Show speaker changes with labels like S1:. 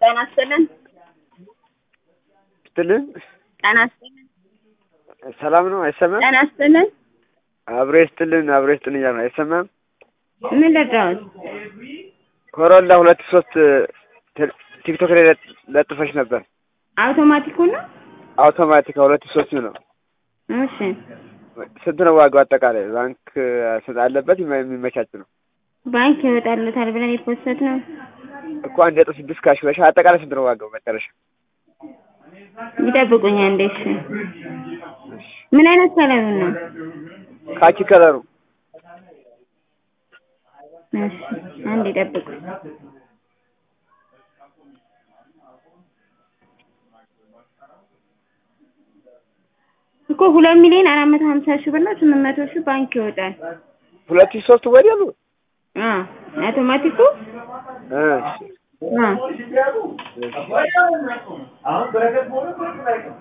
S1: ጤና ይስጥልን።
S2: ስትልን
S1: ጤና ይስጥልን።
S2: ሰላም ነው አይሰማም?
S1: ጤና ይስጥልን።
S2: አብሮ ይስጥልን አብሮ ይስጥልን እያሉ ነው አይሰማም?
S1: ምን ልርዳዎት?
S2: ኮሮላ ሁለት ሶስት ቴ- ቲክቶክ ላይ ለጥ- ለጥፈሽ ነበር።
S1: አውቶማቲኩ ነው?
S2: አውቶማቲክ ሁለት ሶስት ነው።
S1: እሺ
S2: ስንት ነው ዋጋው አጠቃላይ? ባንክ ስንት አለበት የሚ- የሚመቻች ነው
S1: ባንክ ይወጣልታል ብለን የፖስት ነው።
S2: እኮ አንድ ነጥብ ስድስት ካሽ ብለሽ አጠቃላይ ስንት ነው ዋጋው መጨረሻ?
S1: ይጠብቁኝ አንዴ። እሺ ምን አይነት ከለሩ ነው?
S2: ካኪ ከለሩ
S1: እሺ አንዴ ይጠብቁኝ። እኮ ሁለት ሚሊዮን አራት መቶ ሀምሳ ሺህ ብር ነው። ስምንት መቶ ሺህ ባንክ ይወጣል።
S2: ሁለት ሺህ ሶስት ወዲያ ነው።
S1: አ አውቶማቲኩ
S2: እ
S1: አ
S2: እሺ።